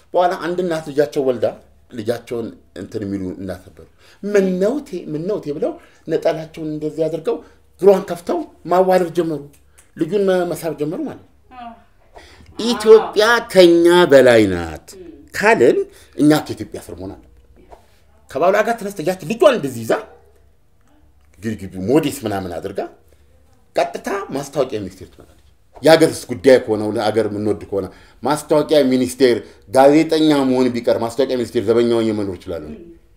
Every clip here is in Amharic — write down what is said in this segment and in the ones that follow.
በኋላ አንድ እናት ልጃቸው ወልዳ ልጃቸውን እንትን የሚሉ እናት ነበሩ። ምነውቴ ምነውቴ ብለው ነጠላቸውን እንደዚህ አድርገው እግሯን ከፍተው ማዋለድ ጀመሩ። ልጁን መሳብ ጀመሩ ማለት ነው። ኢትዮጵያ ከኛ በላይ ናት ካልን እኛ ከኢትዮጵያ ስር መሆን አለብን። ከባሏ ጋር ተነስተ ያች ልጇን እንደዚህ ይዛ ግድግዱ ሞዴስ ምናምን አድርጋ ቀጥታ ማስታወቂያ ሚኒስቴር ትመጣለች። የሀገርስ ጉዳይ ከሆነው ለሀገር የምንወድ ከሆነ ማስታወቂያ ሚኒስቴር ጋዜጠኛ መሆን ቢቀር ማስታወቂያ ሚኒስቴር ዘበኛ ሆኜ መኖር እችላለሁ።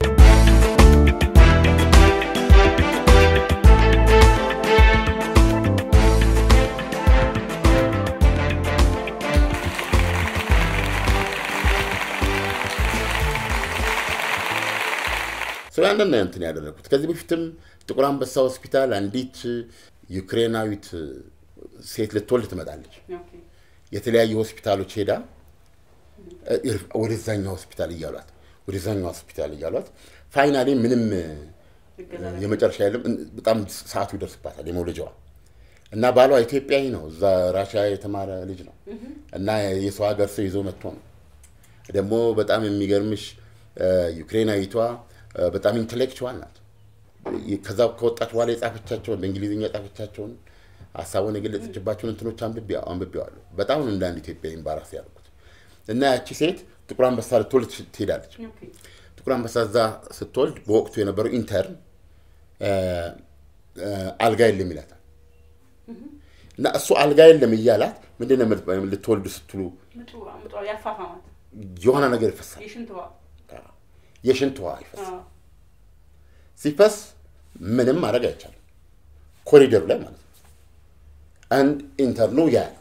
ስለ አንድና እንትን ያደረግኩት ከዚህ በፊትም ጥቁር አንበሳ ሆስፒታል አንዲት ዩክሬናዊት ሴት ልትወልድ ትመጣለች። የተለያዩ ሆስፒታሎች ሄዳ ወደዛኛው ሆስፒታል እያሏት ወደዛኛው ሆስፒታል እያሏት ፋይናሌ ምንም የመጨረሻ የለም። በጣም ሰዓቱ ይደርስባታል የመውለጃዋ እና ባሏ ኢትዮጵያዊ ነው። እዛ ራሽያ የተማረ ልጅ ነው እና የሰው ሀገር ሰው ይዞ መጥቶ ነው ደግሞ በጣም የሚገርምሽ ዩክሬናዊቷ በጣም ኢንቴሌክቹዋል ናት። ከዛ ከወጣች በኋላ የጻፈቻቸውን በእንግሊዝኛ የጻፈቻቸውን ሀሳቡን የገለጸችባቸውን እንትኖች አንብቤዋለሁ። በጣም ነው እንደ አንድ ኢትዮጵያ ኤምባራስ ያልኩት እና ያቺ ሴት ጥቁር አንበሳ ልትወልድ ትሄዳለች። ጥቁር አንበሳ እዛ ስትወልድ በወቅቱ የነበረው ኢንተርን አልጋ የለም ይላታል እና እሱ አልጋ የለም እያላት ምንድን ነው ልትወልዱ ስትሉ የሆነ ነገር ይፈሳል የሽንት ውሃ ይፈሳል። ሲፈስ ምንም ማድረግ አይቻልም። ኮሪደሩ ላይ ማለት ነው። አንድ ኢንተርኑ ያያል።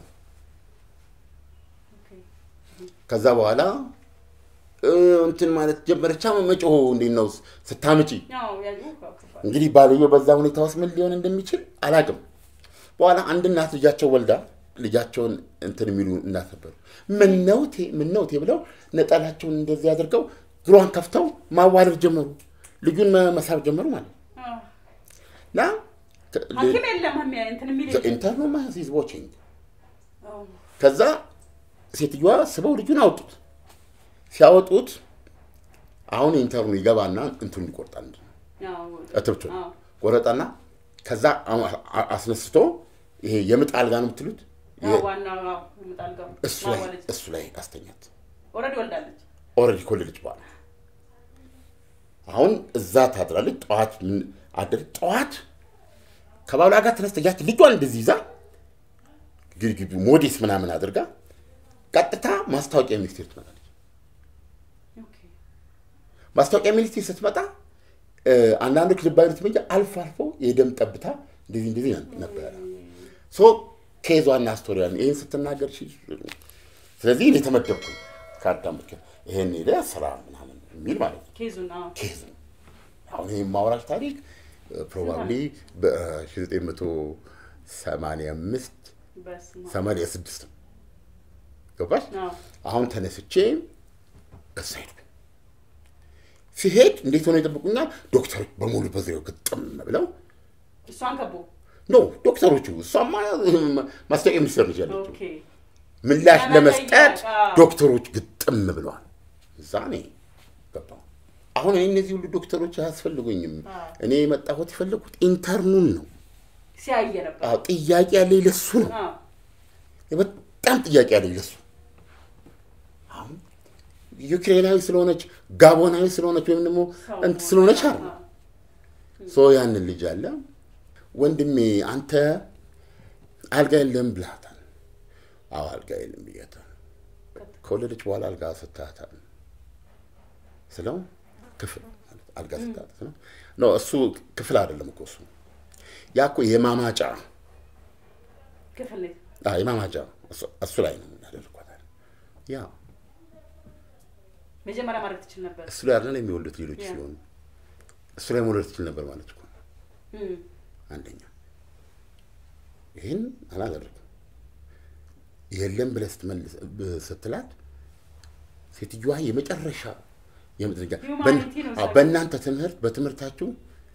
ከዛ በኋላ እንትን ማለት ጀመረቻ። መጮሁ እንዴት ነው ስታምጪ? እንግዲህ ባልየው በዛ ሁኔታ ውስጥ ምን ሊሆን እንደሚችል አላቅም። በኋላ አንድ እናት ልጃቸው ወልዳ ልጃቸውን እንትን የሚሉ እናት ነበሩ። ምነውቴ ምነውቴ ብለው ነጠላቸውን እንደዚህ አድርገው እግሯን ከፍተው ማዋለድ ጀመሩ። ልጁን መሳብ ጀመሩ ማለት ነው። እና ኢንተርኑ ማዚዝ ዋቺንግ ከዛ ሴትዮዋ ስበው ልጁን አወጡት። ሲያወጡት አሁን ኢንተርኑ ይገባና እንትኑ ይቆርጣል። እትብቱ ቆረጠና ከዛ አስነስቶ ይሄ የምጥ አልጋ ነው የምትሉት እሱ ላይ አስተኛት። ኦልሬዲ ከወለደች በኋላ አሁን እዛ ታድራለች። ጠዋት ምን አደር ጠዋት ከባሏ ጋር ተነስተ ያች ልጇን እንደዚህ ይዛ ግድግዱ ሞዴስ ምናምን አድርጋ ቀጥታ ማስታወቂያ ሚኒስቴር ትመጣለች። ማስታወቂያ ሚኒስቴር ስትመጣ አንዳንዶች ልብ አይሉትም እንጂ አልፎ አልፎ የደም ጠብታ እንደዚህ እንደዚህ ነበረ። ሶ ኬዟና ስቶሪያን ይህን ስትናገር ስለዚህ እኔ ተመደብኩ ከአዳምጥ ይሄን ሄደ ስራ ምናምን የሚል ማለት ነው። ኬዝ ነው። አሁን ይህ ማውራሽ ታሪክ ፕሮባብሊ በ1985 86 ነው። ገባሽ? አሁን ተነስቼ እዛ ሄድኩ። ሲሄድ እንዴት ሆነ ይጠብቁኛል። ዶክተሮች በሙሉ በዙሪያው ግጥም ብለው እሷን ከቦ ኖ ዶክተሮቹ እሷማ ማስታወቂያ ሚኒስቴር ነች ያለችው ምላሽ ለመስጠት ዶክተሮች ግጥም ብለዋል። እዛ እኔ ገባሁ። አሁን እኔ እነዚህ ሁሉ ዶክተሮች አያስፈልጉኝም። እኔ የመጣሁት የፈለጉት ኢንተርኑን ነው። ሲያየ ነበር። አዎ ጥያቄ ያለኝ ለሱ ነው። በጣም ጥያቄ ያለኝ ለሱ። አሁን ዩክሬናዊ ስለሆነች ጋቦናዊ ስለሆነች ወይም ደግሞ እንትን ስለሆነች አለ ሶ ያንን ልጅ አለ ወንድሜ አንተ አልጋ የለም ብላታል። አዎ አልጋ የለም ብያታል። ከወለደች በኋላ አልጋ ስታታል ስለው ክፍል አልጋ ስታታት ነው። ኖ እሱ ክፍል አይደለም እኮ እሱ ያ እኮ የማማጫ ክፍል የማማጫ እሱ ላይ ነው ያደርጓታል። ያ መጀመሪያ ማድረግ ትችል ነበር። እሱ ላይ አይደለም የሚወልዱት ሌሎች ሲሆኑ እሱ ላይ መውለድ ትችል ነበር ማለት እኮ አንደኛ ይህን አላደረግም። የለም ብለህ ስትመልስ ስትላት ሴትዮዋ የመጨረሻ የምትረጃ በእናንተ ትምህርት በትምህርታችሁ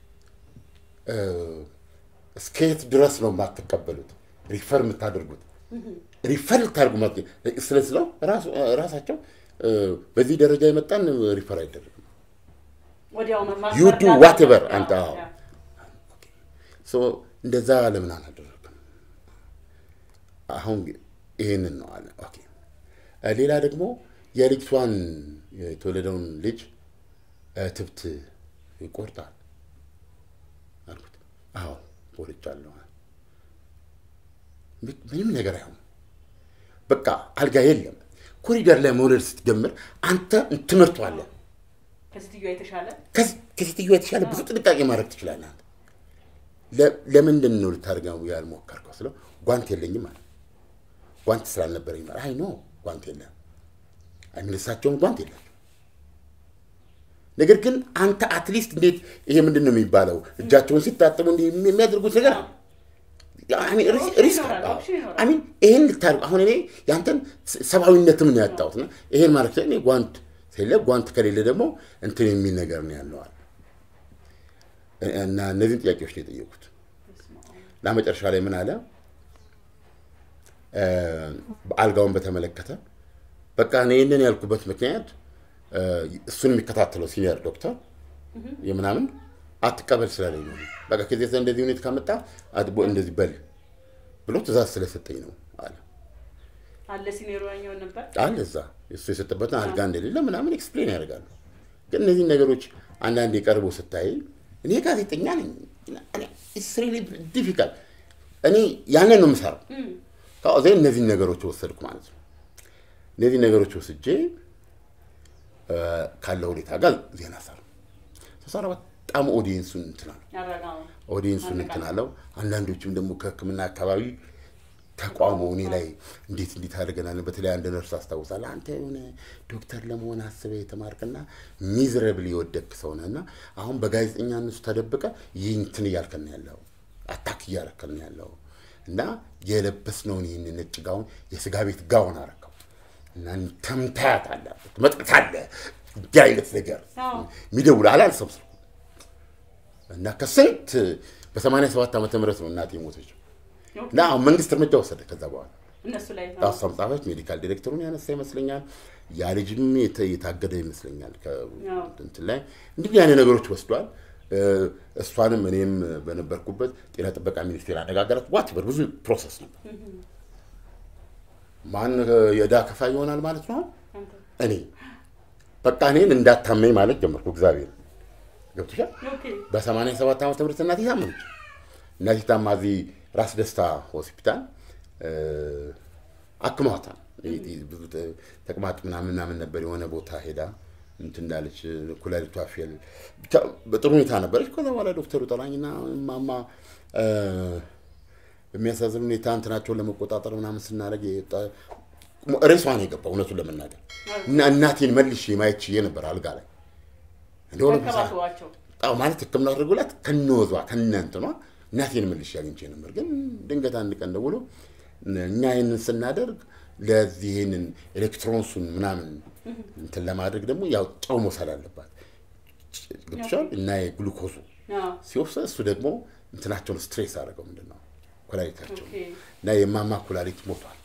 እስከየት ድረስ ነው የማትቀበሉት ሪፈር የምታደርጉት ሪፈር ልታደርጉ ስለስለው ራሳቸው እ፣ በዚህ ደረጃ የመጣን ሪፈር አይደረግም። ወዲያው መማር You do መርዳት whatever ነው። አንተ አዎ። ያ። ሶ እንደዛ ለምን አላደረግም? አሁን ይሄንን ነው አለ። ኦኬ እ፣ ሌላ ደግሞ የልጅቷን የተወለደውን ልጅ እትብት ይቆርጣል አልኩት። አዎ ቆርጫለሁ። ም- ምንም ነገር አይሆንም። በቃ አልጋ የለም። ኮሪደር ላይ መውለድ ስትጀምር አንተ ትምህርቱ አለ። ከሴትዮዋ የተሻለ ከዚ- ከሴትዮዋ የተሻለ ብዙ ጥንቃቄ ማድረግ ትችላለህ። አንተ ለ- ለምንድን ነው ልታደርገው ያልሞከርከው ስለው ጓንት የለኝም አለ። ጓንት ስላልነበረኝ ማለት አይ ኖ ጓንት የለም። አይ ምን እሳቸውም ጓንት የላቸው። ነገር ግን አንተ አትሊስት እንዴት ይሄ ምንድን ነው የሚባለው እጃቸውን ሲታጠቡ እንዲህ የሚያደርጉት ነገር አለ። አይ ሚን ሪስ- ሪስክ ይኖራል፣ አዎ። ኦፕሽን ይኖራል። አይ ሚን ይሄን ልታደርግ አሁን እኔ ያንተን ስ- ሰብአዊነትም ነው ያጣሁት እና ይሄን ማለት እኔ ጓንት ከሌለ ጓንት ከሌለ ደግሞ እንትን የሚል ነገር ነው ያለዋል እና እነዚህን ጥያቄዎች ነው የጠየቁት እና መጨረሻ ላይ ምን አለ እ፣ አልጋውን በተመለከተ በቃ እኔ ይህንን ያልኩበት ምክንያት እ፣ እሱን የሚከታተለው ሲኒየር ዶክተር የምናምን አትቀበል ስላለኝ ነው። በቃ ከዚህ የተነሳ እንደዚህ ሁኔታ ካመጣ አድቦ እንደዚህ በል ብሎ ትእዛዝ ስለሰጠኝ ነው አለ አለ ሲኔሮ ያኛውን ነበር አለ እዛ እሱ የሰጠበትን አልጋ እንደሌለ ምናምን ኤክስፕሌን ያደርጋሉ። ግን እነዚህ ነገሮች አንዳንድ የቀርቦ ስታይ እኔ ጋዜጠኛ ነኝ ዲፊካልት እኔ ያንን ነው የምሰራው። ከዚ እነዚህን ነገሮች ወሰድኩ ማለት ነው። እነዚህ ነገሮች ወስጄ እ፣ ካለው ሁኔታ ጋር ዜና ሰራ ተሰራ። በጣም ኦዲየንሱን እንትና ነው ያረጋው ኦዲየንሱን እንትን አለው። አንዳንዶችም ደግሞ ከሕክምና አካባቢ ተቋሙ እኔ ላይ እንዴት እንዴት አድርገናል። በተለይ አንድ ነርስ አስታውሳለሁ። አንተ የሆነ ዶክተር ለመሆን አስበህ የተማርክና ሚዝረብል የወደክ ሰው ነህ እና አሁን በጋዜጠኛ እነሱ ተደብቀ ይህ እንትን እያልከን ያለው አታክ እያረከን ያለው እና የለበስነውን ይህን ነጭ ጋውን የስጋ ቤት ጋውን አረከው እና ተምታያት አለ መጥቅት እንዲህ አይነት ነገር አዎ። የሚደውል አላልሰም ስልኩ እና ከስንት በሰማንያ ሰባት ዓመተ ምህረት ነው እናቴ የሞተችው እና አሁን መንግስት እርምጃ ወሰደ። ከዛ በኋላ እነሱ ላይ ራሷ ጻፈች። ሜዲካል ዲሬክተሩን ያነሳ ይመስለኛል። ያ ልጅም የተ- የታገደ ይመስለኛል ከእንትን ላይ እንዲህ አይነት ነገሮች ወስዷል። እ፣ እሷንም እኔም በነበርኩበት ጤና ጥበቃ ሚኒስቴር አነጋገራት። ዋትበር ብዙ ፕሮሰስ ነበር። ማን የዕዳ ከፋይ ይሆናል ማለት ነው? አንተ እኔ በቃ እኔን እንዳታመኝ ማለት ጀመርኩ። እግዚአብሔር ገብቶሻል። ኦኬ በሰማንያ ሰባት ዓመተ ምህረት እናቴ ታመመች። እናቴ ታማ እዚህ ራስ ደስታ ሆስፒታል እ፣ አክመዋታል። ይህ- ይህ ብዙ ተ- ተቅማጥ ምናምን ምናምን ነበር። የሆነ ቦታ ሄዳ እንትን እንዳለች ኩላሊቷ ፌል ብቻ በጥሩ ሁኔታ ነበረች። ከዛ በኋላ ዶክተሩ ጠራኝና ማማ እ፣ በሚያሳዝን ሁኔታ እንትናቸውን ለመቆጣጠር ምናምን ስናደርግ የጠ- ሬሷ ነው የገባው እውነቱን ለመናገር እና እናቴን መልሼ ማየት ችዬ ነበር አልጋ ላይ እንደሆነ ተንከባክቧቸው አዎ ማለት ሕክምና አድርጎላት ከነወዟ ከነ እንትኗ እናቴን መልሼ አግኝቼ ነበር። ግን ድንገት አንድ ቀን ደውሎ እኛ ይህንን ስናደርግ ለዚህ ይህንን ኤሌክትሮንሱን ምናምን እንትን ለማድረግ ደግሞ ያው ጨው መውሰድ አለባት ገብቶሻል። እና የግሉኮዙ አዎ ሲወስድ እሱ ደግሞ እንትናቸውን ስትሬስ አደረገው ምንድን ነው ኩላሊታቸው ኦኬ እና የማማ ኩላሊት ሞቷል።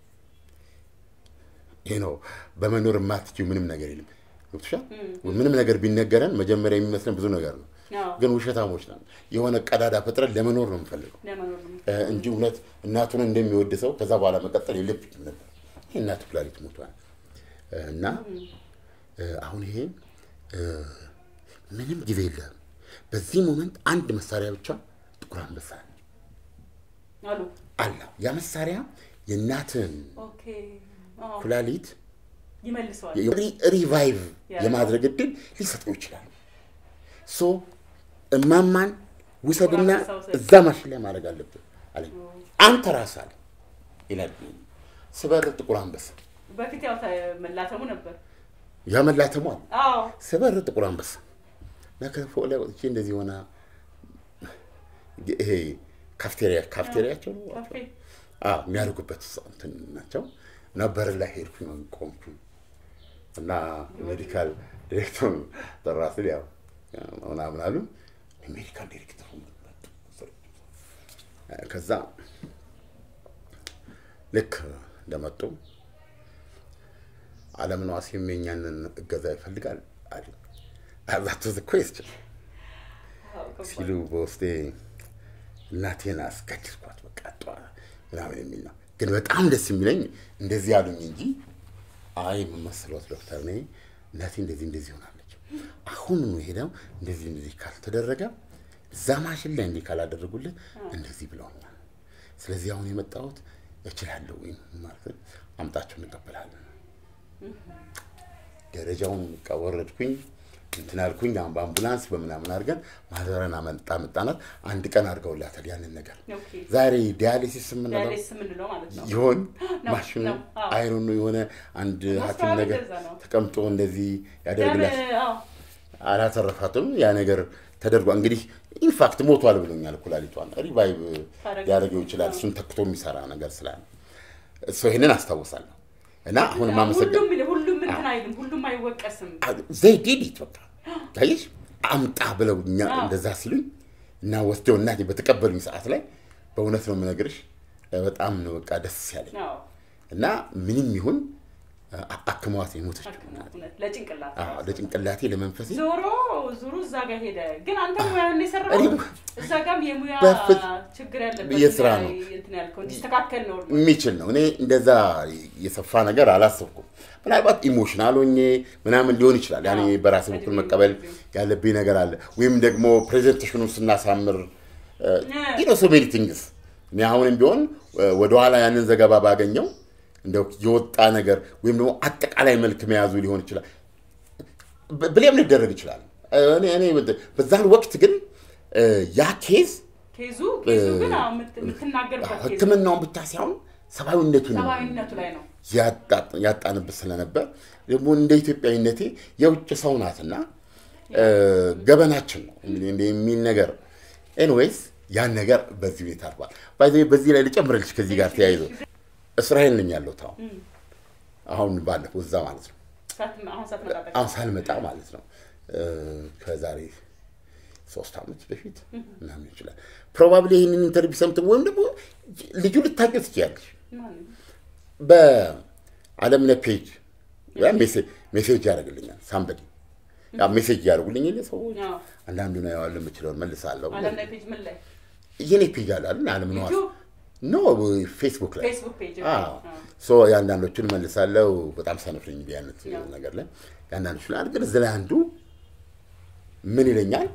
ይህ ነው በመኖር የማትችይው ምንም ነገር የለም። ገብቶሻል። ምንም ነገር ቢነገረን መጀመሪያ የሚመስለን ብዙ ነገር ነው፣ አዎ ግን ውሸታሞች ነን። የሆነ ቀዳዳ ፈጥረን ለመኖር ነው የምፈልገው ለመኖር ነው እ፣ እንጂ እውነት እናቱን እንደሚወድ ሰው ከዛ በኋላ መቀጠል የለብኝም ነበር። ይህ እናቱ ኩላሊት ሞቷል እ፣ እና እ፣ አሁን ይሄ እ፣ ምንም ጊዜ የለም። በዚህ ሞመንት አንድ መሳሪያ ብቻ ጥቁር አንበሳ አሉ አለ። ያ መሳሪያ የእናትን ኦኬ አዎ ኩላሊት ይመልሰዋል ሪ- ሪቫይቭ ያ። የማድረግ የማድረግ እድል ሊሰጠው ይችላል። ሶ እማማን ውሰድና አንበሳ ውሰድ። እዛ ማሽን ላይ ማድረግ አለብን አለኝ። አንተ ራስህ አለ ይላል ስበር ጥቁር አንበሳ በፊት ያው መላተሙ ነበር ያመላተሙ አለ አዎ ስበር ጥቁር አንበሳ እና ከፎቅ ላይ ወጥቼ እንደዚህ ሆና ይሄ ካፍቴሪያ ካፍቴሪያቸው ነው ካፌ አዎ የሚያደርጉበት እንትን ናቸው እና በር ላይ ሄድኩኝ ቆምኩኝ እና ሜዲካል ዲሬክተሩ ጠራ ስል ያው ምናምን አሉ ሜዲካል ዲሬክተሩ መጡ። ከዛ ልክ እንደመጡ አለምነህ ዋሴም የእኛንን እገዛ ይፈልጋል አሉ። አዛቱ ኩዌስችን ሲሉ በውስጤ እናቴን አስገድልኳት በቃ ጠዋ ምናምን የሚል ነው። ግን በጣም ደስ የሚለኝ እንደዚህ ያሉኝ እንጂ አይ የምመስለት ዶክተር ነኝ እናቴ እንደዚህ እንደዚህ ሆናለች፣ አሁን ሄደው እንደዚህ እንደዚህ ካልተደረገ እዛ ማሽን ላይ እንዲህ ካላደረጉልህ እንደዚህ ብለውኛል። ስለዚህ አሁን የመጣሁት እችላለሁ ወይም ማለት አምጣቸው እንቀበላለን። ደረጃውን በቃ ወረድኩኝ እንትን አልኩኝ። አሁን በአምቡላንስ በምናምን አድርገን ማዘረን አመጣ መጣናት። አንድ ቀን አድርገውላታል ያንን ነገር። ኦኬ። ዛሬ ዲያሊሲስ የምንለው ዳያሊሲስ የምንለው ማለት ነው። ይሆን ነው፣ ማሽኑ ነው፣ አዎ። አይሮኑ የሆነ አንድ ሐኪም ማስተዋል ነገር እንደዛ ነው። ተቀምጦ እንደዚህ ደም ያደርግላት አዎ፣ አላተረፋትም። ያ ነገር ተደርጓል። እንግዲህ ኢንፋክት ሞቷል ብሎኛል። ኩላሊቷን ሪቫይቭ ታደርግ- ሊያደርገው ይችላል። እሱን ተክቶ የሚሰራ ነገር ስላለ እሱ ይህንን አስታውሳለሁ እና አሁን ማመሰገን ሁሉም ሁሉም እንትን አይልም፣ ሁሉም አይወቀስም። ዘይ ዲዲት በቃ ታየሽ አምጣ ብለው እኛ አዎ። እንደዛ ሲሉኝ እና ወስደው እናቴ በተቀበሉኝ ሰዓት ላይ በእውነት ነው የምነግርሽ በጣም ነው በቃ ደስ ያለኝ አዎ፣ እና ምንም ይሁን አ- አክመዋት የሞተችው አክሞ እናቴ። እውነት ለጭንቅላት አዎ፣ ለጭንቅላቴ ለመንፈሴ ዞሮ ዞሮ እዛ ጋር ሄደ። ግን አንተ ሙያን የሰራው እኔ- እዛ ጋርም የሙያ በፍጹም ችግር ያለበት የስራ ላይ ነው። እንትን ያልከው እንዲስተካከል ነው። የሚችል ነው። እኔ እንደዛ የሰፋ ነገር አላሰብኩም። ምናልባት ኢሞሽናል ሆኜ ምናምን ሊሆን ይችላል። ያኔ አዎ። በራሴ በኩል መቀበል ያለብኝ ነገር አለ። ወይም ደግሞ ፕሬዘንቴሽኑን ስናሳምር ኢኖ ሶ ሜኒ ቲንግስ እኔ አሁንም ቢሆን እ፣ ወደኋላ ያንን ዘገባ ባገኘው እንደው የወጣ ነገር ወይም ደግሞ አጠቃላይ መልክ መያዙ ሊሆን ይችላል። ብ- ብሌም ሊደረግ ይችላል። እኔ እኔ በዛን ወቅት ግን እ፣ ያ ኬዝ ኬዙ ኬዙ ግን አዎ፣ የምት- የምትናገርበት ኬዝ ሕክምናውን ብቻ ሳይሆን ሰብአዊነቱን ሰብአዊነቱ ላይ ነው። ያጣ- ያጣንበት ስለነበር ደግሞ እንደ ኢትዮጵያዊነቴ የውጭ ሰው ናትና እ፣ ገበናችን ነው እንግዲህ እንደ የሚል ነገር ኤንዌይስ ያን ነገር በዚህ ሁኔታ አልፏል። ባይ ዘ ወይ በዚህ ላይ ልጨምርልሽ ከዚህ ጋር ተያይዞ እስራኤል ነኝ ያለሁት አሁን አሁን ባለፈው እዛ ማለት ነው ሳት- አሁን ሳትመጣጠቅ አሁን ሳልመጣ ማለት ነው እ፣ ከዛሬ ሶስት ዓመት በፊት ምናምን ይችላል ፕሮባብሊ ይህንን ኢንተርቪው ሰምተን ወይም ደግሞ ልጁ ልታውቂው ትችያለሽ ማንም በአለምነህ ፔጅ ያ ሜሴ- ሜሴጅ ያደርግልኛል ሳምበዲ ያ ሜሴጅ ያደርጉልኝ የለ ሰዎች አዎ። አንዳንዱ ነው ያዋለ የምችለውን መልሳለሁ አለምነህ ፔጅ ምን ላይ የኔ ፔጅ አለ አይደል አለምነህ ዋሴ ዩቲዩብ? ኖ ፌስቡክ ላይ ፌስቡክ ፔጅ አዎ ሶ የአንዳንዶቹን መልሳለሁ በጣም ሰነፍ ነኝ እንዲህ አይነት ነገር ላይ የአንዳንዶቹ ላይ ግን እዚህ ላይ አንዱ ምን ይለኛል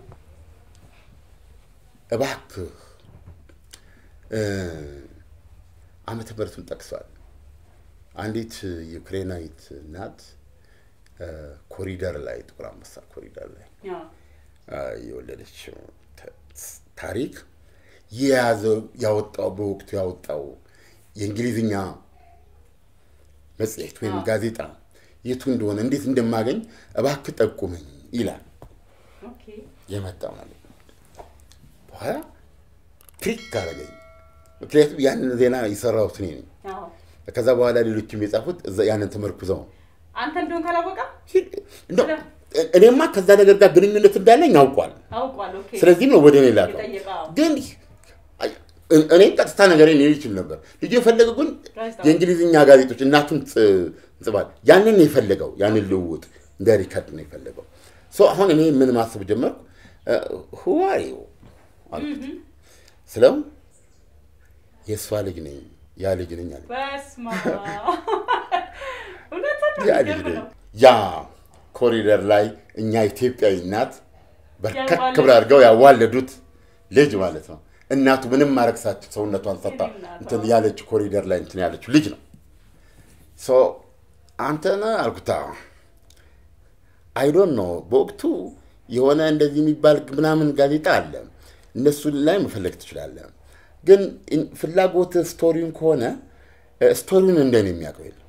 እባክህ እ፣ ዓመተ ምሕረቱን ጠቅሷል አንዲት ዩክሬናዊት እናት እ፣ ኮሪደር ላይ ጥቁር አንበሳ ኮሪደር ላይ አ፣ የወለደችው ተ- ታሪክ የያዘው ያወጣው በወቅቱ ያወጣው የእንግሊዝኛ መጽሔት ወይም አዎ። ጋዜጣ የቱ እንደሆነ እንዴት እንደማገኝ እባክህ ጠቁመኝ ይላል ኦኬ የመጣው ማለት ነው። በኋላ ትሪክ አደረገኝ። ምክንያቱም ያንን ዜና የሰራሁት እኔ ነኝ። አዎ ከዛ በኋላ ሌሎችም የጻፉት እዛ ያንን ተመርኩዘው ነው። አንተ እንደሆን ካላወቃ እንደው እኔማ ከዛ ነገር ጋር ግንኙነት እንዳለኝ አውቋል። አውቋል። ኦኬ ስለዚህም ነው ወደ እኔ ላከው። የጠየቀው ግን እኔ- እኔ ቀጥታ ነገር ሊል ይችል ነበር። ልጁ የፈለገው ግን ጋዜጣ። የእንግሊዝኛ ጋዜጦች እናቱን ጽ- ጽፏል። ያንን ነው የፈለገው። ያንን ልውውጥ እንደ ሪከርድ ነው የፈለገው። ሶ አሁን እኔ ምን ማሰብ ጀመርኩ። ሁዋሪው አልኩት ስለው የእሷ ልጅ ነኝ ያ ልጅ ነኝ አለ። በስማ እውነትን ያ ልጅ የሚገርም ነኝ ነው። ያ ኮሪደር ላይ እኛ ኢትዮጵያዊ እናት በርከክ ያዋለዱት። ብላ አድርገው ያዋለዱት ልጅ ማለት ነው። እናቱ ምንም ማድረግ ሳትችል ሰውነቷን ሰጣ እናቷ። እንትን ያለች ኮሪደር ላይ እንትን ያለችው ልጅ ነው። ሶ አንተ ነህ አልኩት። አይዶን ነው በወቅቱ የሆነ እንደዚህ የሚባል ምናምን ጋዜጣ አለ። እነሱን ላይ መፈለግ ትችላለህ። ግን ኢን- ፍላጎት ስቶሪውን ከሆነ እ፣ ስቶሪውን እንደኔ የሚያውቀው የለም።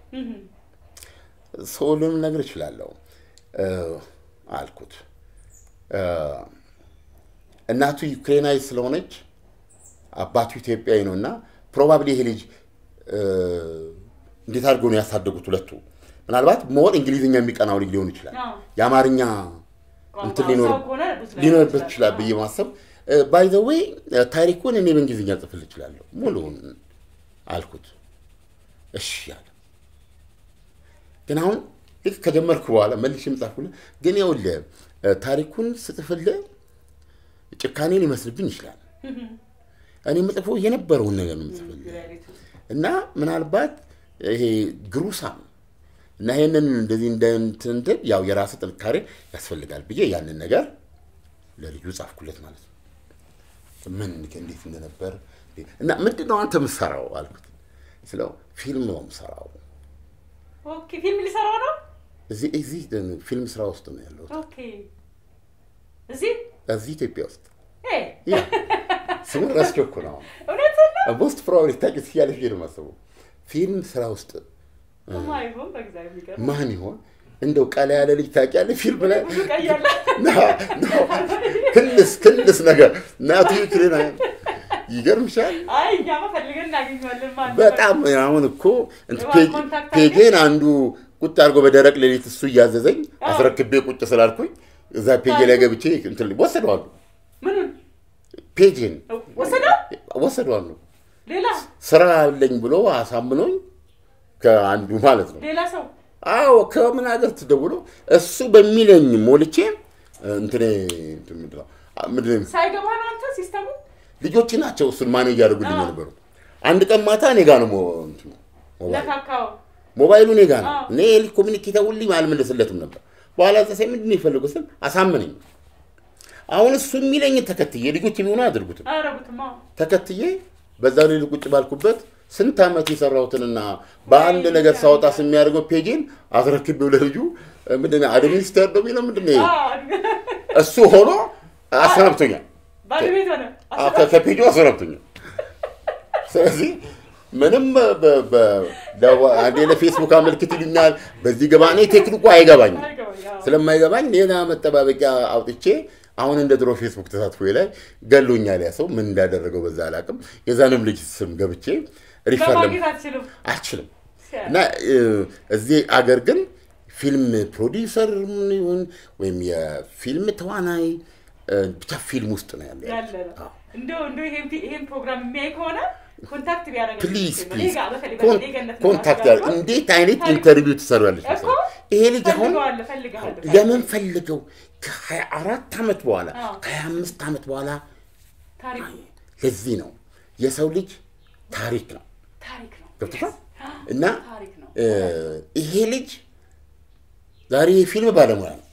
ሰውሉንም ነገር እችላለሁ እ፣ አልኩት። እ፣ እናቱ ዩክሬናዊ ስለሆነች አባቱ ኢትዮጵያዊ ነው እና ፕሮባብሊ ይሄ ልጅ እ፣ እንዴት አድርገው ነው ያሳደጉት ሁለቱ። ምናልባት ሞር እንግሊዝኛ የሚቀናው ልጅ ሊሆን ይችላል። አዎ። የአማርኛ ቋንቋ እንትን ሊኖር ሰው ከሆነ ብዙ ላይ ሊኖርበት ይችላል ብዬ ማሰብ ባይ ዘ ዌይ ታሪኩን እኔ በእንግሊዝኛ ጽፍል እችላለሁ ሙሉውን አልኩት። እሺ ያለ ግን አሁን ልክ ከጀመርኩ በኋላ መልሼ ጻፍኩልህ። ግን ይኸውልህ ታሪኩን ስጽፍልህ ጭካኔ ሊመስልብኝ ይችላል። እኔ የምጽፈው የነበረውን ነገር ነው የምጽፍልህ እና ምናልባት ይሄ ግሩሳም እና ይሄንን እንደዚህ እንደንትንትል ያው የራስ ጥንካሬ ያስፈልጋል ብዬ ያንን ነገር ለልጁ ጻፍኩለት ማለት ነው። ምን እንዴት እንደነበር እና ምንድን ነው አንተ የምትሰራው አልኩት። ስለው ፊልም ነው የምሰራው። ኦኬ ፊልም ሊሰራው ነው። እዚህ እዚህ ፊልም ስራ ውስጥ ነው ያለው ኦኬ እዚህ እዚህ ኢትዮጵያ ውስጥ እ ያ ስሙ ረስቼው እኮ ነው። እውነት ነው። ሞስት ፕሮባብሊ ታውቂ ትችያለሽ ብዬ ነው የማስበው። ፊልም ስራ ውስጥ ማይሆን በእግዚአብሔር የሚገርም ማን ይሆን እንደው ቀላ ያለ ልጅ ታውቂያለሽ? ፊልም ላይ ብዙ ቀያለ ና- ና- ክልስ ክልስ ነገር እናቱ ክልና ይገርምሻል። አይ እኛማ ፈልገን እናገኘዋለን ማለት ነው። በጣም አሁን እኮ እንትን የዋን ፔጅ- ኮንታክት አለ? ፔጄን አንዱ ቁጭ አድርጎ በደረቅ ሌሊት እሱ እያዘዘኝ አዎ። አስረክቤ ቁጭ ስላልኩኝ እዛ ፔጄ ላይ ገብቼ እንትን ወሰደዋሉ። ምኑን ፔጄን ወሰደው? ወሰደዋሉ። ሌላ ስራ አለኝ ብሎ አሳምኖኝ ከአንዱ ማለት ነው። ሌላ ሰው አዎ ከምን ሀገር ትደውሎ እሱ በሚለኝ ሞልቼ እንትኔ እንትን ምንድን ነው አ- ምንድን ነው ሳይገባ ነው አንተ ሲስተሙ ልጆች ናቸው እሱን ማን እያደረጉልኝ አዎ። የነበሩት። አንድ ቀን ማታ እኔ ጋ ነው ሞ- እንትኑ ሞባይል ለካካው ሞባይሉ እኔ ጋ ነው። አዎ። እኔ ኮሚኒኬት ሁልኝ አልመለስለትም ነበር። በኋላ ዘሳይ ምንድን ነው የፈለገው ስል አሳመነኝ። አሁን እሱ የሚለኝ ተከትዬ ልጆች የሚሆኑ አያደርጉትም አረጉትማ ተከትዬ በዛ ላይ ቁጭ ባልኩበት ስንት ዓመት የሰራሁትንና በአንድ ነገር ሳወጣ የሚያደርገው ፔጅን አስረክቤው ለልጁ ምንድን ነው አድሚኒስተር ነው የሚለው ምንድን ነው እሱ ሆኖ አሰናብቶኛል። ባድ ቤት ሆነ አዎ፣ ከ- ከፔጁ አሰናብቶኛል። ስለዚህ ምንም በ- በ- ለዋ- አንዴ ለፌስቡክ አመልክት ይሉኛል። በዚህ ገባ እኔ ቴክኒኩ አይገባኝም። ስለማይገባኝ ሌላ መጠባበቂያ አውጥቼ አሁን እንደ ድሮ ፌስቡክ ተሳትፎ ላይ ገሎኛል። ያ ሰው ምን እንዳደረገው በዛ አላውቅም። የዛንም ልጅ ስም ገብቼ ሪፈር ለም በማግኘት አትችልም አልችልም እና እ፣ እዚህ አገር ግን ፊልም ፕሮዲውሰር ይሁን ወይም የፊልም ተዋናይ እ፣ ብቻ ፊልም ውስጥ ነው ያለ ያለ ነው እንደው እንደው ይሄን ፊ- ይሄን ፕሮግራም የሚያይ ከሆነ ኮንታክት ቢያደርግ ፕሊዝ ፕሊዝ ኮንታክት ያለ እንዴት አይነት ታሪክ- ኢንተርቪው ትሰራለች እኮ ይሄ ልጅ አሁን ፈልገዋለሁ ፈልገዋለሁ ለምን ፈልገው ከሀያ አራት ዓመት በኋላ አዎ። ከሀያ አምስት ዓመት በኋላ ታሪክ ለዚህ ነው የሰው ልጅ ታሪክ ነው ታሪክ ነው ገብቶሻል እና ታሪክ ነው እ፣ ይሄ ልጅ ዛሬ የፊልም ባለሙያ ነው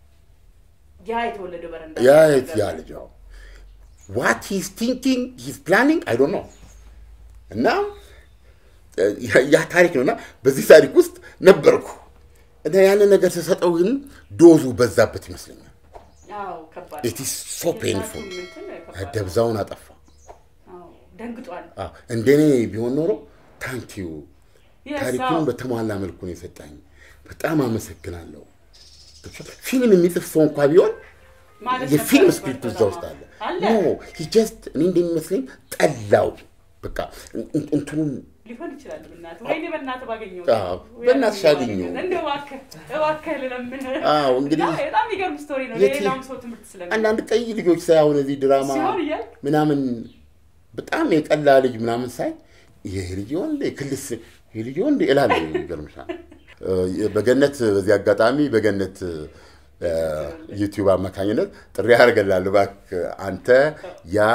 ያ የተወለደ በረንዳ ያ ያ ልጅ ነው ዋት ሂዝ ቲንኪንግ ሂዝ ፕላኒንግ አይ ዶንት ኖ እና እ፣ ያ- ያ ታሪክ ነው እና በዚህ ታሪክ ውስጥ ነበርኩ እና ያንን ነገር ስሰጠው ግን ዶዙ በዛበት ይመስለኛል አዎ ከባድ ኢት ኢዝ ሶ ፔንፉል የእናቱም እንትን ከባድ ነው። ደብዛውን አጠፋ አዎ ደንግጧል አዎ፣ እንደኔ ቢሆን ኖሮ ታንኪዩ Yes, ታሪኩን አዎ። በተሟላ መልኩ ነው የሰጣኝ በጣም አመሰግናለሁ ፊልም የሚጽፍ ሰው እንኳ ቢሆን ማለት የፊልም ነበረበት ስክሪፕት እዛ በጣም። ውስጥ አለ አለ ኖ ጀስት እኔ እንደሚመስለኝ ጠላው በቃ እን- እንትኑን ሊሆን ይችላል። በእናትህ ወይኔ በእናትህ ባገኘው አዎ፣ በእናትሽ አግኘው። እንደው እባክህ እባክህ ልለምንህ። አዎ፣ እንግዲህ እና በጣም የሚገርም ስቶሪ ነው። የት- ለሌላም ሰው ትምህርት ስለሚ አንዳንድ ቀይ ልጆች ሳይ አሁን እዚህ ድራማ ሲሆን እያልክ ምናምን በጣም የቀላ ልጅ ምናምን ሳይ ይህ ልጅ ይሆን እንዴ ክልስ ይህ ልጅ ይሆን እንዴ እላለሁ። ይገርምሻል። እ፣ በገነት በዚህ አጋጣሚ በገነት እ፣ ዩቲዩብ አማካኝነት ጥሪ አደርግልሃለሁ። እባክህ አንተ ያ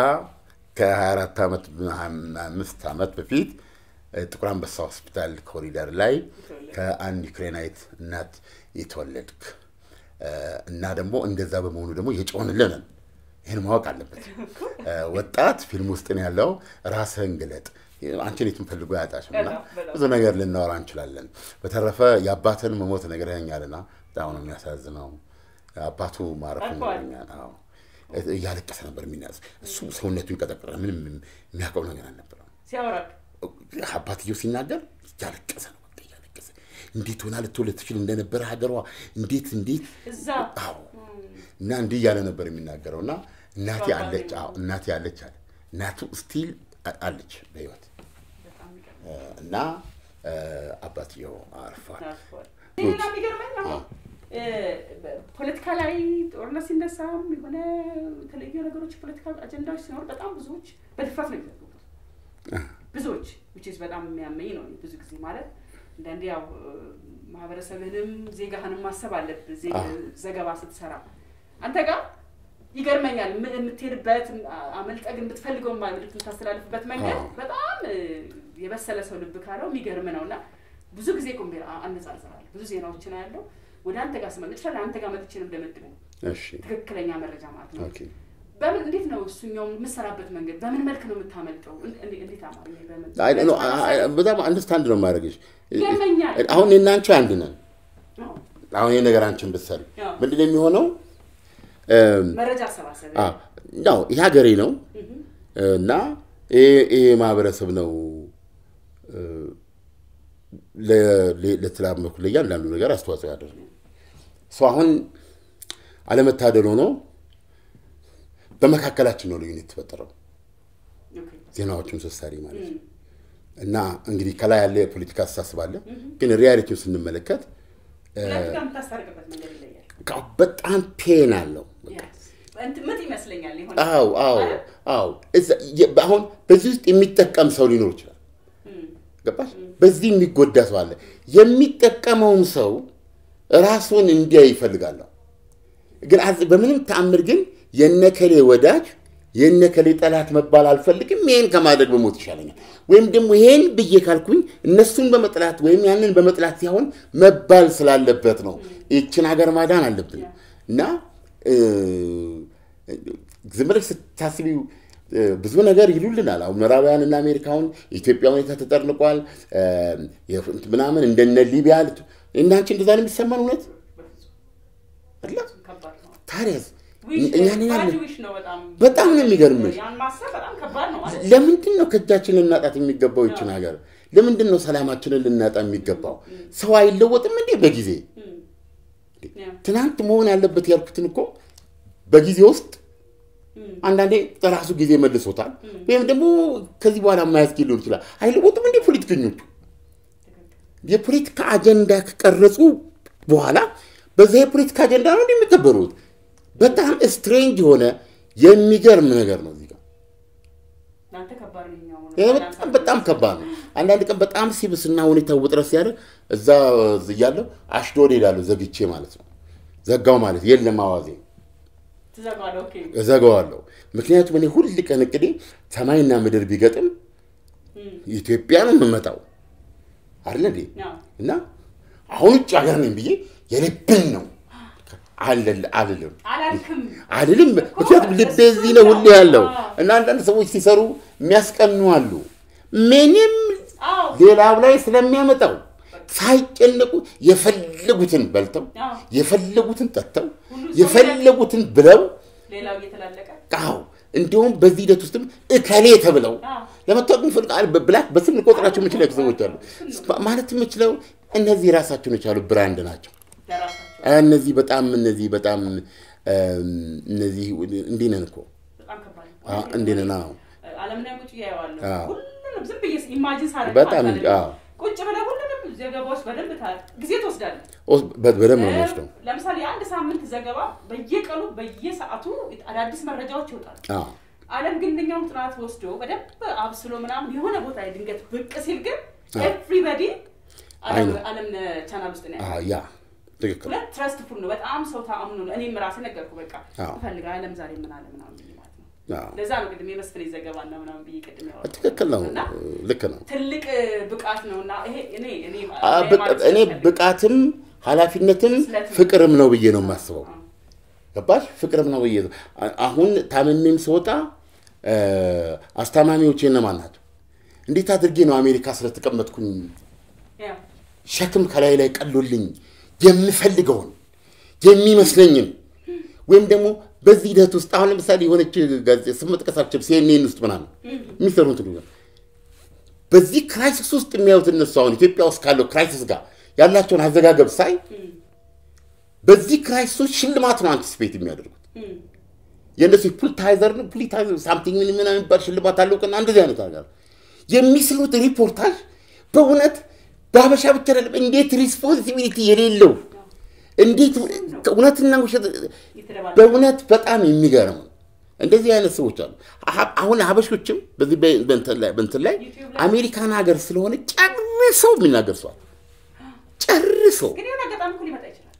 ከ24 ዓመት አምስት ዓመት በፊት እ፣ ጥቁር አንበሳ ሆስፒታል ኮሪደር ላይ ከአንድ ዩክሬናዊት እናት የተወለድክ እ፣ እና ደግሞ እንደዛ በመሆኑ ደግሞ የጮንልንን ይህን ማወቅ አለበት። እ፣ ወጣት ፊልም ውስጥ ነው ያለው። ራስህን ግለጥ። አንቺን የትም ፈልጎ አያጣሽም እና በጣም በጣም። ብዙ ነገር ልናወራ እንችላለን። በተረፈ የአባትን መሞት ነግረኸኛልና በጣም ነው የሚያሳዝነው። አባቱ ማረፉ አልፏል። ነግረኛል። አዎ እያለቀሰ ነበር የሚናዝ እሱ ሰውነቱ ይንቀጠቀጣል። ምንም የሚያውቀው ነገር አልነበረም። ሲያወራክ አባትየው ሲናገር እያለቀሰ ነው በቃ እያለቀሰ እንዴት ሆና ልትወልድ ትችል እንደነበረ ሀገሯ እንዴት እንዴት እዛ አዎ እና እንዲህ እያለ ነበር የሚናገረው እና እናቴ ከባድ አለች ነው። አዎ እናቴ አለች አለ እናቱ ስቲል አለች በህይወት በጣም የሚገርም እ፣ እና እ፣ አባትየው አርፏል። አልፏል። ሌላ የሚገርመኝ አሁን እ፣ ፖለቲካ ላይ ጦርነት ሲነሳም የሆነ የተለያዩ ነገሮች ፖለቲካ አጀንዳዎች ሲኖሩ በጣም ብዙዎች በድፍረት ነው የሚዘግቡት። ብዙዎች which is በጣም የሚያመኝ ነው። ብዙ ጊዜ ማለት አንዳንዴ ያው ማህበረሰብህንም ዜጋህንም ማሰብ አለብህ ዘገባ ስትሰራ አንተ ጋር ይገርመኛል የምትሄድበት አመልጠግ የምትፈልገው መልዕክት የምታስተላልፍበት መንገድ በጣም የበሰለ ሰው ልብ ካለው የሚገርም ነው እና ብዙ ጊዜ ቁምቤር አነጻጽራለሁ። ብዙ ዜናዎችን ያለው ወደ አንተ ጋር ስመልጥ አንተ ጋር መጥቼ ነው እንደመድበው ትክክለኛ መረጃ ማለት ነው። በምን እንዴት ነው እሱኛው የምሰራበት መንገድ በምን መልክ ነው የምታመልጠው? እንዴት አማርኛ በጣም አንደርስታንድ ነው ማድረግሽ። ይገርመኛል። አሁን እኔና አንቺ አንድ ነን። አሁን ይህ ነገር አንቺን ብትሰሪ ምንድን ነው የሚሆነው? መረጃ አሰባሰብ ያው ይህ ሀገሬ ነው እና ይሄ ማህበረሰብ ነው ለተላመኩ ለእያንዳንዱ ነገር አስተዋጽኦ ያደርግ ሰው አሁን አለመታደል ሆኖ በመካከላችን ነው ልዩነት የተፈጠረው ዜናዎቹን ስትሰሪ ማለት ነው። እና እንግዲህ ከላይ ያለ የፖለቲካ አስተሳሰብ አለ፣ ግን ሪያሊቲውን ስንመለከት በጣም ፔን አለው። ምጥ ይመስለኛል። አዎ አዎ አዎ። አሁን በዚህ ውስጥ የሚጠቀም ሰው ሊኖር ይችላል። ገባሽ? በዚህ የሚጎዳ ሰው አለ። የሚጠቀመውም ሰው ራሱን እንዲያ ይፈልጋለሁ። ግን በምንም ተአምር ግን የነከሌ ወዳጅ የነከሌ ጠላት መባል አልፈልግም። ይሄን ከማድረግ በሞት ይሻለኛል። ወይም ደግሞ ይሄን ብዬ ካልኩኝ እነሱን በመጥላት ወይም ያንን በመጥላት ሲሆን መባል ስላለበት ነው። ይችን ሀገር ማዳን አለብን እና ዝም ብለሽ ስታስቢው ብዙ ነገር ይሉልናል። አሁን ምዕራባውያን እና አሜሪካውን የኢትዮጵያ ሁኔታ ተጠርንቋል ምናምን እንደነ ሊቢያ እናንቺ እንደዛ ነው የሚሰማን እውነት ታዲያስ እኛን በጣም ነው የሚገርምሽ። ለምንድን ነው ከእጃችን ልናጣት የሚገባው ይችን ሀገር? ለምንድን ነው ሰላማችንን ልናጣ የሚገባው? ሰው አይለወጥም እንዴ በጊዜ? ትናንት መሆን ያለበት ያልኩትን እኮ በጊዜ ውስጥ አንዳንዴ ራሱ ጊዜ መልሶታል። ወይም ደግሞ ከዚህ በኋላ የማያስኬድ ሊሆን ይችላል። አይለወጥም እንዴ ፖለቲከኞቹ? የፖለቲካ አጀንዳ ከቀረጹ በኋላ በዛ የፖለቲካ አጀንዳ ነው የሚከበሩት። በጣም ስትሬንጅ የሆነ የሚገርም ነገር ነው። እዚህ ጋር በጣም በጣም ከባድ ነው። አንዳንድ ቀን በጣም ሲብስና ሁኔታው ውጥረት ሲያደርግ እዛ እያለሁ አሽዶድ ሄዳለሁ ዘግቼ ማለት ነው። ዘጋው ማለት የለም አዋዜ እዘጋዋለሁ። ምክንያቱም እኔ ሁል ቀን እቅዴ ሰማይና ምድር ቢገጥም ኢትዮጵያ ነው የምመጣው አይደለ እንዴ? እና አሁን ውጭ ሀገር ነኝ ብዬ የልብን ነው አልልም አልልም። ምክንያቱም ልቤ እዚህ ነው ሁሌ ያለው እና አንዳንድ ሰዎች ሲሰሩ የሚያስቀኑ አሉ። ምንም ሌላው ላይ ስለሚያመጣው ሳይጨነቁ የፈለጉትን በልተው የፈለጉትን ጠጥተው የፈለጉትን ብለው ቃው እንዲሁም በዚህ ሂደት ውስጥም እከሌ ተብለው ለመታወቅ የሚፈልግ ብላክ በስም ልቆጥራቸው የምችለው ሰዎች አሉ። ማለት የምችለው እነዚህ ራሳቸውን የቻሉ ብራንድ ናቸው። እነዚህ በጣም እነዚህ በጣም እነዚህ እንዲህ ነን እኮ እንዲህ ነን። በጣም ቁጭ ብለህ ሁሉንም ዘገባዎች በደንብ ጊዜ ትወስዳለህ። በደንብ ነው የምወስደው። ለምሳሌ የአንድ ሳምንት ዘገባ በየቀኑ በየሰዓቱ አዳዲስ መረጃዎች ይወጣል። ዓለም ግን እንደኛውም ጥናት ወስዶ በደንብ አብስሎ ምናምን የሆነ ቦታ ላይ ድንገት ብቅ ሲል ግን ኤቭሪበዲ ዓለም ቻናል ውስጥ ነው ያ ትክክል። ሁለት ትረስትፉል ነው። በጣም ሰው ተአምኖ ነው። እኔም ራሴ ነገርኩ። በቃ እፈልጋ ዓለም ዛሬ ምን አለ ምናምን ማለት ነው። ለዛ ነው ቅድም የመስፍን ዘገባና ምናምን ብዬ ቅድም ያወራሁት። ትክክል ነው። ልክ ነው። ትልቅ ብቃት ነው እና ይሄ እኔ እኔ እኔ ብቃትም ኃላፊነትም ፍቅርም ነው ብዬ ነው የማስበው። ገባሽ? ፍቅርም ነው ብዬ አሁን ታምሜም ስወጣ አስታማሚዎች እነማን ናቸው? እንዴት አድርጌ ነው አሜሪካ ስለተቀመጥኩኝ ሸክም ከላይ ላይ ቀሎልኝ የምፈልገውን የሚመስለኝን ወይም ደግሞ በዚህ ሂደት ውስጥ አሁን ለምሳሌ የሆነች ጋዜጣ ስም መጥቀስ አልችልም፣ ሲኤንኤን ውስጥ ምናምን የሚሰሩት በዚህ ክራይሲስ ውስጥ የሚያዩት እነሱ አሁን ኢትዮጵያ ውስጥ ካለው ክራይሲስ ጋር ያላቸውን አዘጋገብ ሳይ በዚህ ክራይሲሶች ሽልማት ነው አንቲስፔት የሚያደርጉት። የእነሱ ፑልታይዘር ነው ፑሊታይዘር ሳምቲንግ ምን ምን የሚባል ሽልማት አለው ቀና እንደዚህ አይነት ነገር የሚስሉት ሪፖርታጅ በእውነት በሀበሻ ብቻ አይደለም፣ እንዴት ሪስፖንሲቢሊቲ የሌለው እንዴት እውነትና ውሸት በእውነት በጣም የሚገርም እንደዚህ አይነት ሰዎች አሉ። አሁን ሀበሾችም በዚህ በእንትን ላይ አሜሪካን ሀገር ስለሆነ ጨርሰው የሚናገር ሰዋል ጨርሶ ግን የሆነ አጋጣሚ እኮ ሊመጣ ይችላል።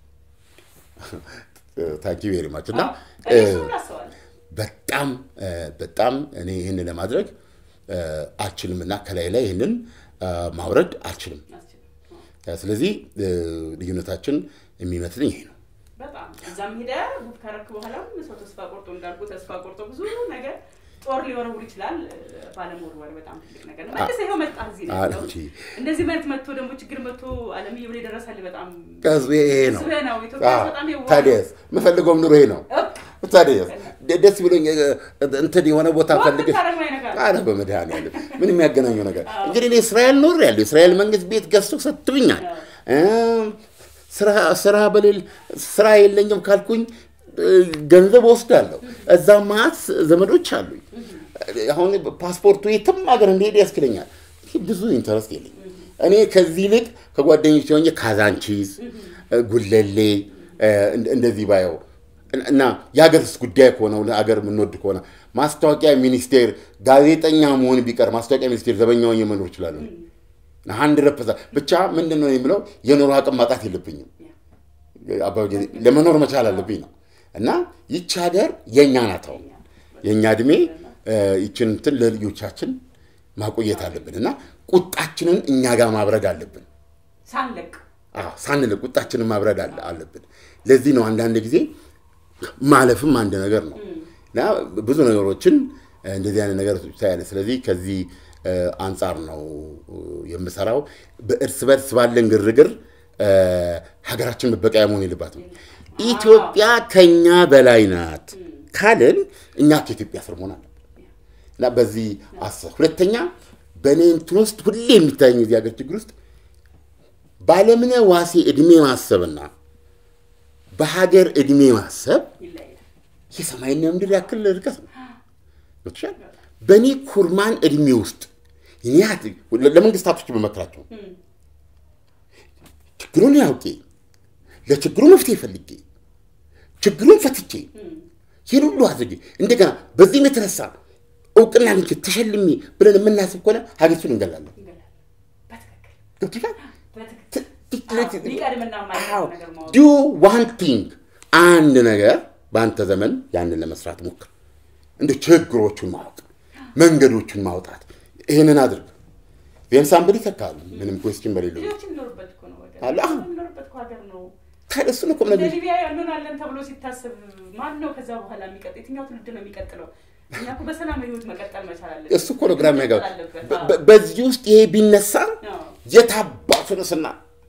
ታንኪ ቬሪ ማች እና አዎ፣ እኔ እሱን አስባለሁ። በጣም በጣም እኔ ይህን ለማድረግ አልችልም እና ከላይ ላይ ይህንን ማውረድ አልችልም። አስችልም። ስለዚህ ልዩነታችን የሚመስለኝ ይሄ ነው። በጣም እዛም ሄደ ጉድ ካረክ በኋላም ሰው ተስፋ ቆርጦ እንዳልኩ ተስፋ ቆርጦ ብዙ ነገር ጦር ሊወረውር ይችላል። ባለመወርወር በጣም ትልቅ ነገር ነው። መልስ ይኸው መጣ እዚህ ነው ያለው። እንጂ እንደዚህ መልክ መጥቶ ደግሞ ችግር መጥቶ አለምዬ ብሎ የደረሳል በጣም ከዚ ይሄ ነው። ህዝብህ ነው። ኢትዮጵያ አዎ፣ በጣም የዋህ ነው። ታዲያስ የምፈልገውም ኑሮ ይሄ ነው። እብ፣ ታዲያስ ደ- ደስ ብሎኝ እ- እንትን የሆነ ቦታ ወጥ ፈልገሽ ብታረግ አይነካም። አረ በመድኃኒዓለም ምን የሚያገናኘው ነገር እንግዲህ እኔ እስራኤል ኖር ያለሁ እስራኤል መንግስት ቤት ገዝቶ ሰጥቶኛል። እም፣ ስራ ስራ በሌል ስራ የለኝም ካልኩኝ እ፣ ገንዘብ ወስዳለሁ። እዛ ማት ዘመዶች አሉኝ። አሁን ፓስፖርቱ የትም ሀገር እንዲሄድ ያስችለኛል። ብዙ ኢንተረስት የለኝም። እኔ ከዚህ ይልቅ ከጓደኞች ሆኜ ካዛንቺስ፣ ጉለሌ እ፣ እንደ- እንደዚህ ባየው እና የሀገርስ ጉዳይ ከሆነ ሀገር የምንወድ ከሆነ ማስታወቂያ ሚኒስቴር ጋዜጠኛ መሆን ቢቀር ማስታወቂያ ሚኒስቴር ዘበኛ ሆኜ መኖር እችላለሁ። አንድ ረፐዛ ብቻ ምንድን ነው የምለው የኑሮ አቅም ማጣት የለብኝም። አባባ ጊዜ ለመኖር መቻል አለብኝ ነው እና ይቺ ሀገር የእኛ ናት። አሁን የእኛ እድሜ እ፣ ይችን እንትን ለልጆቻችን ማቆየት አለብን እና ቁጣችንን እኛ ጋር ማብረድ አለብን። ሳንለቅ አዎ ሳንል ቁጣችንን ማብረድ አለ- አለብን። ለዚህ ነው አንዳንድ ጊዜ ማለፍም አንድ ነገር ነው እና ብዙ ነገሮችን እ፣ እንደዚህ አይነት ነገር ታያለ። ስለዚህ ከዚህ እ፣ አንጻር ነው እ፣ የምሰራው። በእርስ በርስ ባለን ግርግር እ፣ ሀገራችን መበቀያ መሆን የለባትም። ኢትዮጵያ ከኛ በላይ ናት ካልን እኛ ከኢትዮጵያ ስር መሆን አለብን እና በዚህ አስብ። ሁለተኛ በእኔ እንትን ውስጥ ሁሌ የሚታየኝ እዚህ ሀገር ችግር ውስጥ ባለምነ ዋሴ ዕድሜ ማሰብና በሀገር ዕድሜ ማሰብ ይለያል። የሰማይና ምድር ያክል ርቀት ነው። ገብቶሻል? በእኔ ኩርማን ዕድሜ ውስጥ እኔ ያት- ለመንግስታቶች በመክራቸው ችግሩን ያውቄ ለችግሩ መፍትሄ ፈልጌ ችግሩን ፈትቼ ይህን ሁሉ አድርጌ እንደገና በዚህም የተነሳ እውቅና አግኝቼ ተሸልሜ ብለን የምናስብ ከሆነ ሀገሪቱን እንገላለን። ይገላል። በትክክል ገብቶሻል? በትክክል አዎ፣ ሊቀድምና የማይቀር ነገር ማወቅ ዱ ዋን ቲንግ አንድ ነገር በአንተ ዘመን ያንን ለመስራት ሞክር። እንደ ችግሮቹን ማወቅ መንገዶቹን ማውጣት ይህንን አድርግ። ዜን ሳምበል ይተካል። ምንም ኮስችን በሌለው ልጆች የሚኖሩበት እኮ ነው ወገን። አለ። አዎ። የሚኖሩበት እኮ ሀገር ነው። ታዲያ እሱን እኮ እንደ ነገር ሊቢያ ያንሆናለን ተብሎ ሲታሰብ ማን ነው ከዛ በኋላ የሚቀጥል? የትኛው ትውልድ ነው የሚቀጥለው? እኛ እኮ በሰላም ህይወት መቀጠል መቻል አለብን። እሱ እኮ ነው ግራ የሚያጋባ። መቀጠል አለበት። በ- አዎ። በ- በዚህ ውስጥ ይሄ ቢነሳ አዎ። የታባቱንስና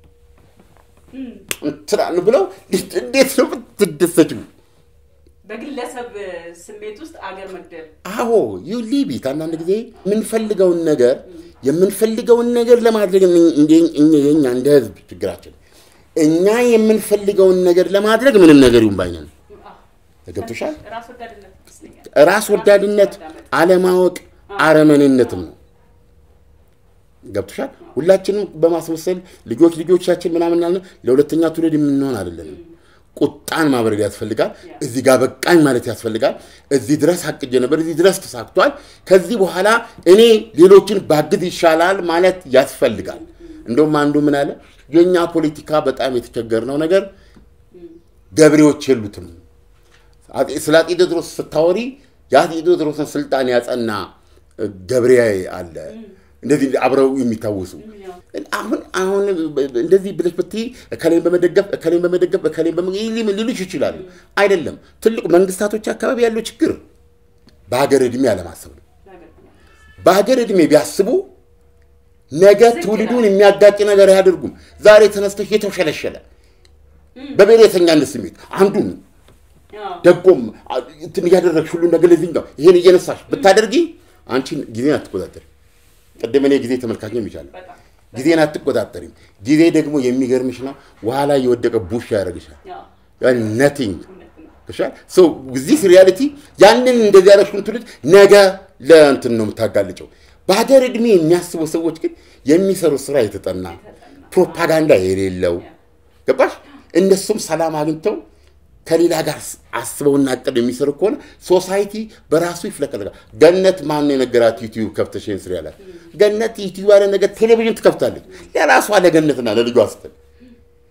እም። እንትናን ብለው እንዴት ነው የምትደሰችው? በግለሰብ ስሜት ውስጥ አገር መግደል አዎ ዩ ሊቢት አንዳንድ ጊዜ የምንፈልገውን ነገር የምንፈልገውን ነገር ለማድረግ እኝ- እንደ- እኛ- የኛ እንደ ህዝብ ችግራችን እኛ የምንፈልገውን ነገር ለማድረግ ምንም ነገር ይሁን ባይነን ገብቶሻል። ራስ ወዳድነት ይመስለኛል። ራስ ወዳድነት፣ አለማወቅ፣ አረመኔነትም ነው። ገብቶሻል። ሁላችንም በማስመሰል ልጆች ልጆቻችን ምናምን ያልን ለሁለተኛ ትውልድ የምንሆን አይደለንም። ቁጣን ማብረድ ያስፈልጋል። እዚህ ጋር በቃኝ ማለት ያስፈልጋል። እዚህ ድረስ አቅጄ ነበር፣ እዚህ ድረስ ተሳክቷል። ከዚህ በኋላ እኔ ሌሎችን ባግዝ ይሻላል ማለት ያስፈልጋል። እንደውም አንዱ ምን አለ፣ የእኛ ፖለቲካ በጣም የተቸገርነው ነገር ገበሬዎች የሉትም። አጤ- ስለ አጤ ቴዎድሮስ ስታወሪ የአጤ ቴዎድሮስን ስልጣን ያጸና እ, ገብሬ አለ እንደዚህ አብረው የሚታወሱ አሁን አሁን እንደዚህ ብለሽ ብትይ እከሌን በመደገፍ እከሌን በመደገፍ እከሌን በመ- ሊሉ- ሊሉሽ ይችላሉ። አይደለም ትልቁ መንግስታቶች አካባቢ ያለው ችግር በሀገር ዕድሜ አለማሰብ ነው። በሀገር ዕድሜ ቢያስቡ ነገ ትውልዱን የሚያጋጭ ነገር አያደርጉም። ዛሬ ተነስተሽ የተሸለሸለ በብሔረተኛነት ስሜት አንዱን ደጎም አ- እንትን እያደረግሽ ሁሉ ነገር ለዚህኛው ይሄን እየነሳሽ ብታደርጊ አንቺን ጊዜን አትቆጣጠሪም። ቅድም እኔ ጊዜ ተመልካች ነው የሚቻለው ጊዜን አትቆጣጠሪም። ጊዜ ደግሞ የሚገርምሽ ነው ውሃ ላይ የወደቀ ቡሽ ያደርግሻል። ነቲንግ ዚስ ሪያሊቲ ያንን እንደዚህ ያለሽውን ትውልድ ነገ ለእንትን ነው የምታጋልጨው። በሀገር ዕድሜ የሚያስቡ ሰዎች ግን የሚሰሩት ስራ የተጠና ፕሮፓጋንዳ የሌለው ገባሽ? እነሱም ሰላም አግኝተው ከሌላ ጋር አስበውና አቅደው የሚሰሩ ከሆነ ሶሳይቲ በራሱ ይፍለቀለቃል። ገነት ማን የነገራት ዩቲዩብ ከፍተሽ ይህን ስሪ ያላት? ገነት ዩቲዩብ ያለ ነገር ቴሌቪዥን ትከፍታለች ለራሷ ለገነትና ለልጇ ስትል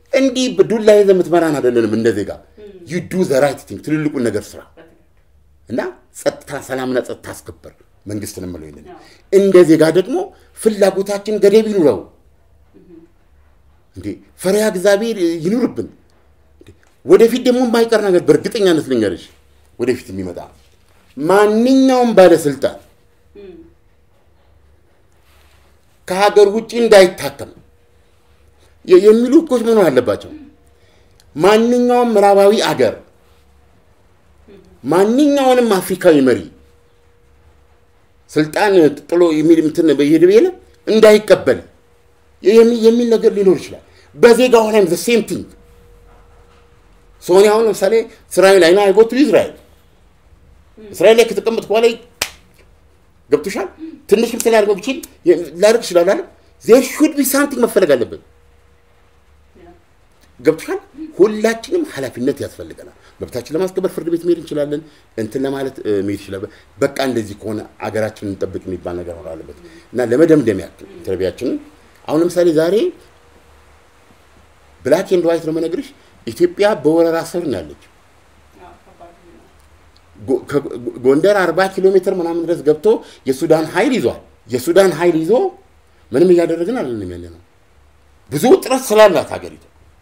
እንዲህ ዱላ ይዘህ የምትመራን አይደለንም። እንደ ዜጋ ዩ ዱ ዘ ራይት ቲንግ ትልልቁን ነገር ስራ እና ጸጥታ፣ ሰላምና ጸጥታ አስከበር መንግስትን የምለው ይንን እንደ ዜጋ ደግሞ ፍላጎታችን ገደብ ይኑረው። እንዴ ፈሪሃ እግዚአብሔር ይኑርብን። ወደፊት ደግሞ የማይቀር ነገር በእርግጠኛነት ልንገርሽ፣ ወደፊት የሚመጣ ማንኛውም ባለስልጣን ከሀገር ውጭ እንዳይታከም የሚሉ ህጎች መኖር አለባቸው። ማንኛውም ምዕራባዊ አገር ማንኛውንም አፍሪካዊ መሪ ስልጣን ጥሎ የሚል እንትን በየሄደ የለ እንዳይቀበል የሚል ነገር ሊኖር ይችላል። በዜጋው ላይም ዘ ሴም ቲንግ ሶኒ አሁን ለምሳሌ እስራኤል አይና አይጎቱ ኢዝራኤል እስራኤል ላይ ከተቀመጥኩ በኋላ ገብቶሻል። ትንሽ ምሳሌ አድርገው ብችል ላደርግ ይችላል አለ ዜር ሹድ ቢ ሳምቲንግ መፈለግ አለበት። ገብቶሻል። ሁላችንም ኃላፊነት ያስፈልገናል። መብታችን ለማስከበር ፍርድ ቤት መሄድ እንችላለን። እንትን ለማለት መሄድ ይችላል። በቃ እንደዚህ ከሆነ አገራችንን እንጠብቅ የሚባል ነገር መኖር አለበት እና ለመደምደም ያክል ኢንተርቪያችንን አሁን ለምሳሌ ዛሬ ብላክ ኤንድ ዋይት ነው የምነግርሽ፣ ኢትዮጵያ በወረራ ስር ነው ያለች። ጎንደር አርባ ኪሎ ሜትር ምናምን ድረስ ገብቶ የሱዳን ኃይል ይዟል። የሱዳን ኃይል ይዞ ምንም እያደረግን አለንም ያለ ነው። ብዙ ጥረት ስላላት ሀገሪቱ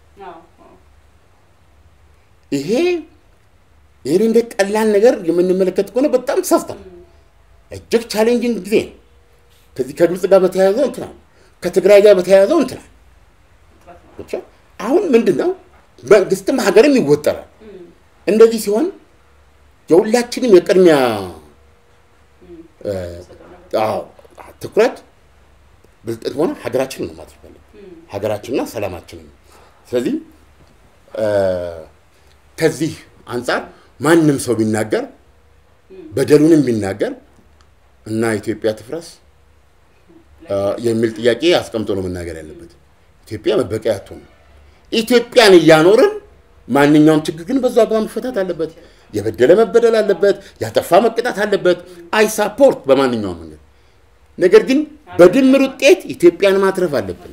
ይሄ ይህን እንደ ቀላል ነገር የምንመለከት ከሆነ በጣም ተሳስተን እጅግ ቻሌንጂንግ ጊዜ ነው። ከዚህ ከግብፅ ጋር በተያያዘው እንትናል፣ ከትግራይ ጋር በተያያዘው እንትናል። አሁን ምንድን ነው መንግስትም ሀገርም ይወጠራል። እንደዚህ ሲሆን የሁላችንም የቅድሚያ ትኩረት ብልጠት ሆነ ሀገራችንን ነው ማድረግ ሀገራችንና ሰላማችንን። ስለዚህ ከዚህ አንጻር ማንም ሰው ቢናገር በደሉንም ቢናገር እና ኢትዮጵያ ትፍረስ የሚል ጥያቄ አስቀምጦ ነው መናገር ያለበት። ኢትዮጵያ መበቀያ አትሆንም። ኢትዮጵያን እያኖርን ማንኛውም ችግር ግን በዛ አግባብ መፈታት አለበት። የበደለ መበደል አለበት። ያጠፋ መቀጣት አለበት። አይ ሳፖርት በማንኛውም መንገድ። ነገር ግን በድምር ውጤት ኢትዮጵያን ማትረፍ አለብን።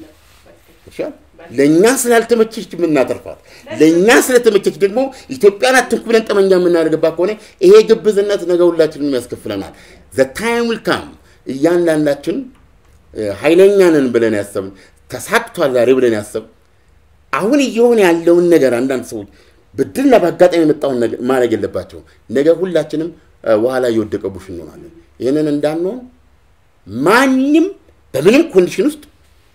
ለእኛ ስላልተመቸች የምናተርፋት ለእኛ ስለተመቸች ደግሞ ኢትዮጵያን አትንኩ ብለን ጠመንጃ የምናደርግባት ከሆነ ይሄ ግብዝነት ነገ ሁላችንም ያስከፍለናል። ዘ ታይም ዊል ካም እያንዳንዳችን ኃይለኛ ነን ብለን ያሰብን ተሳክቷል ዛሬ ብለን ያሰብ አሁን እየሆነ ያለውን ነገር አንዳንድ ሰዎች ብድርና በአጋጣሚ የመጣውን ነገር ማድረግ የለባቸው። ነገ ሁላችንም ውሃ ላይ የወደቀ ቡሽ እንሆናለን። ይህንን እንዳንሆን ማንም በምንም ኮንዲሽን ውስጥ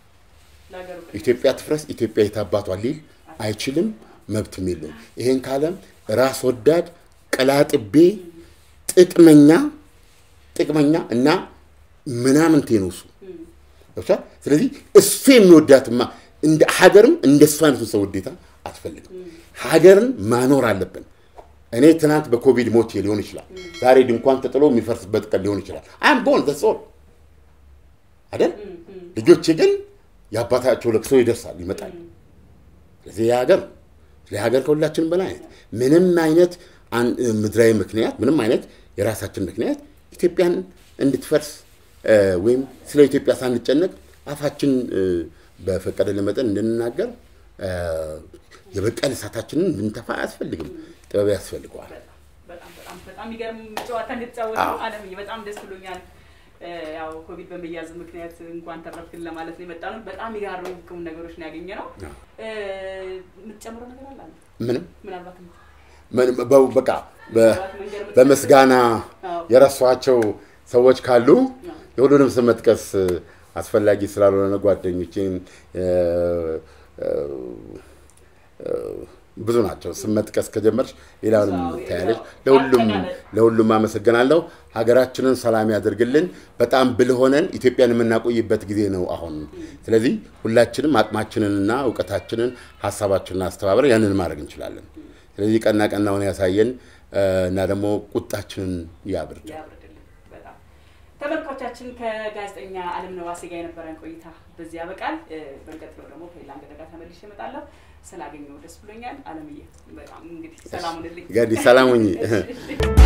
ኢትዮጵያ ትፍረስ፣ ኢትዮጵያ የታባቷ ሊል አይችልም፣ መብትም የለውም። ይሄን ካለም ራስ ወዳድ ቀላጥቤ ጥቅመኛ ጥቅመኛ እና ምናምን ቴኖሱ ስለዚህ እሱ የሚወዳትማ እንደ ሀገርም እንደ እሱ አይነቱ ሰው ውዴታ አትፈልግም። ሀገርን ማኖር አለብን። እኔ ትናንት በኮቪድ ሞቼ ሊሆን ይችላል። ዛሬ ድንኳን ተጥሎ የሚፈርስበት ቀን ሊሆን ይችላል። አም ቦን ዘሶል አይደል? ልጆቼ ግን የአባታቸው ለቅሶ ይደርሳል ይመጣል። ስለዚህ የሀገር ለሀገር ከሁላችንም በላይ አይነት ምንም አይነት ምድራዊ ምክንያት ምንም አይነት የራሳችን ምክንያት ኢትዮጵያን እንድትፈርስ ወይም ስለ ኢትዮጵያ ሳንጨነቅ አፋችን በፈቀደልን መጠን እንድንናገር የበቀል እሳታችንን እንድንተፋ አያስፈልግም። ጥበብ ያስፈልገዋል። በጣም የሚገርም ጨዋታ እንድትጫወት አለምዬ፣ በጣም ደስ ብሎኛል። ያው ኮቪድ በመያዝ ምክንያት እንኳን ተረፍክን ለማለት ነው የመጣ ነው። በጣም የሚጋርሙ ነገሮች ነው ያገኘ ነው። የምትጨምረው ነገር አለ? ምንም ምናልባት በቃ በምስጋና የረሷቸው ሰዎች ካሉ የሁሉንም ስም መጥቀስ አስፈላጊ ስላልሆነ ጓደኞቼን ብዙ ናቸው። ስም መጥቀስ ከጀመርሽ ሌላውንም ታያለች። ለሁሉም ለሁሉም አመሰግናለሁ። ሀገራችንን ሰላም ያደርግልን። በጣም ብልህ ሆነን ኢትዮጵያን የምናቆይበት ጊዜ ነው አሁን። ስለዚህ ሁላችንም አቅማችንንና እውቀታችንን ሀሳባችንን አስተባብረን ያንን ማድረግ እንችላለን። ስለዚህ ቀና ቀናውን ያሳየን እና ደግሞ ቁጣችንን ያብርድ። ተመልካቾቻችን ከጋዜጠኛ አለምነህ ዋሴ ጋር የነበረን ቆይታ በዚህ ያበቃል። በሚቀጥለው ደግሞ ከሌላ እንግዳ ጋር ተመልሼ እመጣለሁ። ስላገኘሁ ደስ ብሎኛል። አለምዬ በጣም እንግዲህ ሰላም ሁንልኝ። ሰላም ሁኚ።